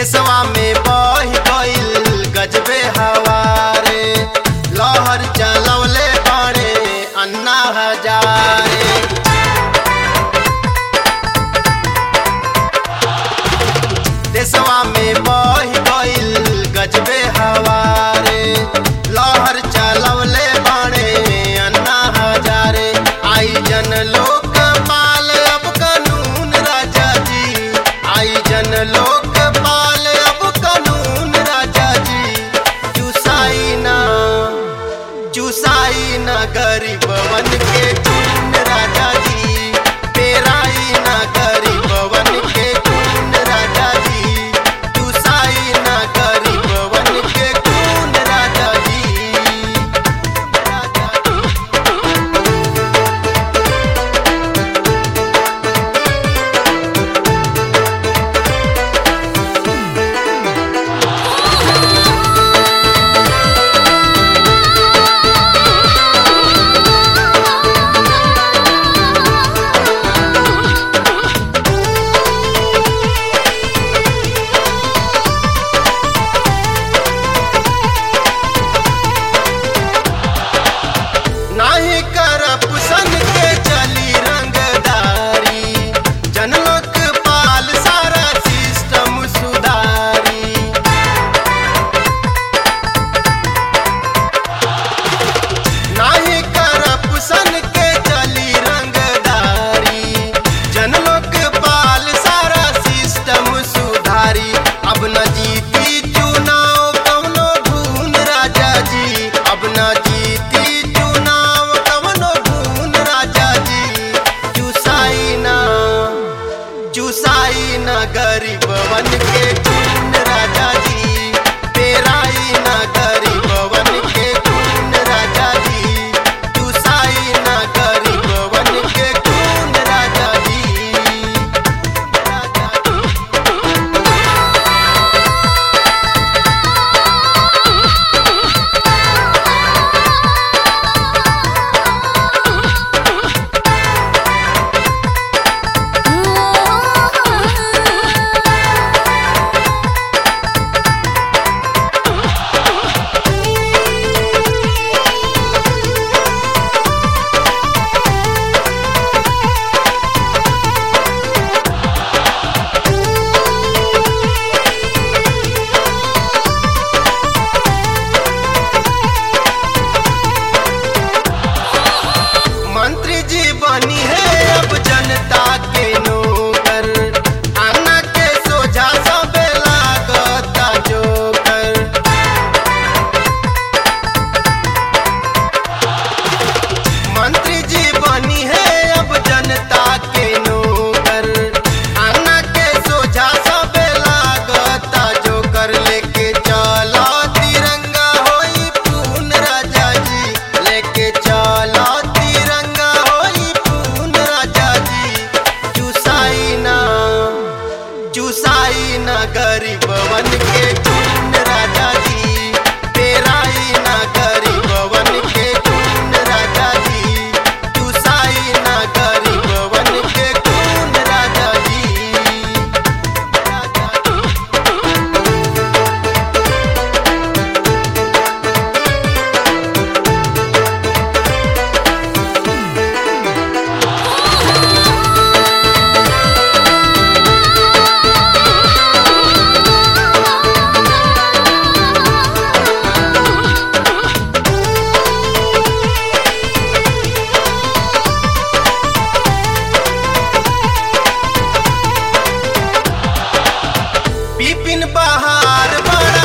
देशवा में बह गईल गजबे हवारे लहर चलवले बाड़े अन्ना हजारे देशवा में बह गईल गजबे हवारे लहर चलवले बाड़े अन्ना हजारे आई जन लोक पाल अब कानून राजा जी आई जन लोक पाल अब कानून राजा जी चुसाई ना चुसाई ना गरीबवन के खून राजा जी पेराई ना गरीबवन के खून राजा जी चुसाई ना गरीबवन के खून राजा जी राजा जी नाही करप सन के चली रंगदारी जनलोक पाल सारा सिस्टम सुधारी नाही करप सन के चली रंगदारी जनलोक पाल सारा सिस्टम सुधारी अब न जीती चुनाव कवनो भून राजा जी अब न जीती चुनाव कवनो भून राजा जी चुसाई ना चुसाई ना गरीबवन के खून राजा जी पेराई ना गरीबवन के खून राजा जी चुसाई ना गरीबवन के खून राजा जी राजा जी मंत्री जी बनी है अब जनता के नौकर अन्ना के सोझा सब लागता जोकर मंत्री जी बनी है अब जनता के नौकर अन्ना के सोझा सब लागता जोकर लेके चलो तिरंगा होई पून राजा जी लेके चलो तिरंगा होई पून राजा जी चुसाई ना चुसाई ना गरीबवन के खून राजा जी पेराई ना गरीबवन के खून राजा जी चुसाई ना गरीबवन के खून राजा जी राजा जी बिपिन बहार बड़ा